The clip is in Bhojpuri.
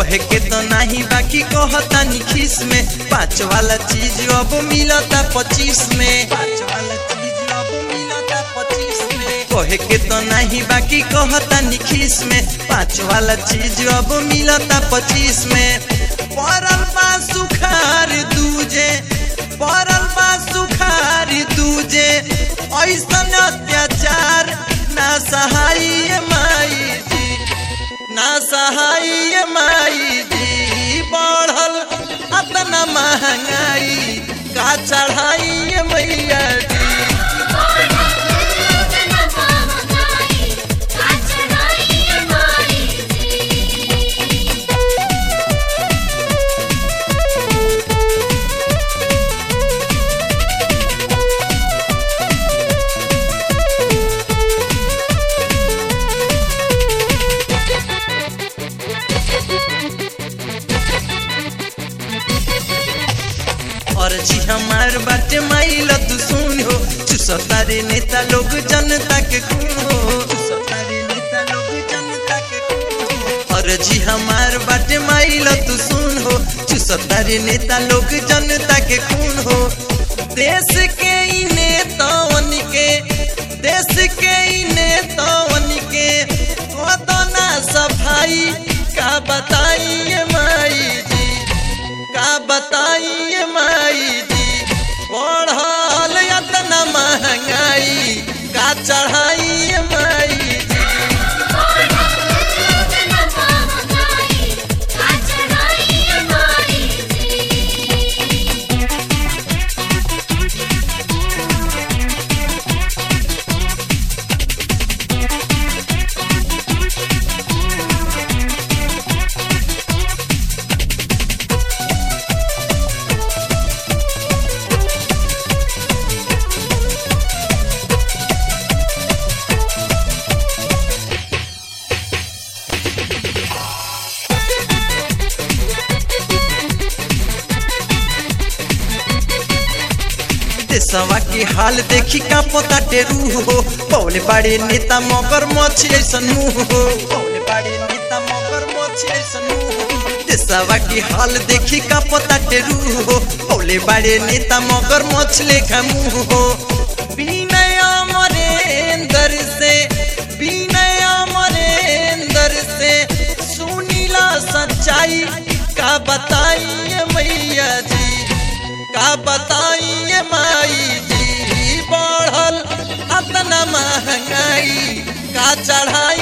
कहे के तो नहीं बाकी कहतानी खीस में पाँच वाला चीज अब मिलता पच्चीस में पाँच वाला चीज अब मिलता पच्चीस में कहे के तो नहीं बाकी कहतानी खीस में पाँच वाला चीज अब मिलता पच्चीस में परल बा सुखार दूजे परल बा सुखार दूजे ऐसन अत्याचार ना सहाय माई जी ना सहाय माई जी बढ़ल अतना महंगाई का चढ़ाई मैया जी और जी हमार बाटे माइल तू सुन हो चुसतारे नेता लोग जनता के खून हो चुसतारे नेता लोग जनता के खून हो और जी हमार बाटे माइल तू सुन हो चुसतारे नेता लोग जनता के खून हो देश के ई नेतावन के देश के ई नेतावन के कोतना सफाई का बताइए माई जी का बताइए माई जी बढ़ल इतना महंगाई का चढ़ाइए माई जी देशवा के हाल देखी का पता टेरू हो पौले बाड़े नेता मगर मछी ऐसन मुंह हो पौले बाड़े नेता मगर मछी ऐसन मुंह हो देशवा के हाल देखी का पता टेरू हो पौले बाड़े नेता मगर मछ लेखा मुंह हो विनय अमरेंद्र से विनय अमरेंद्र से सुनीला सच्चाई का बताइए मैया जी का बताइए माई जी बढ़ल अतना महंगाई का चढ़ाई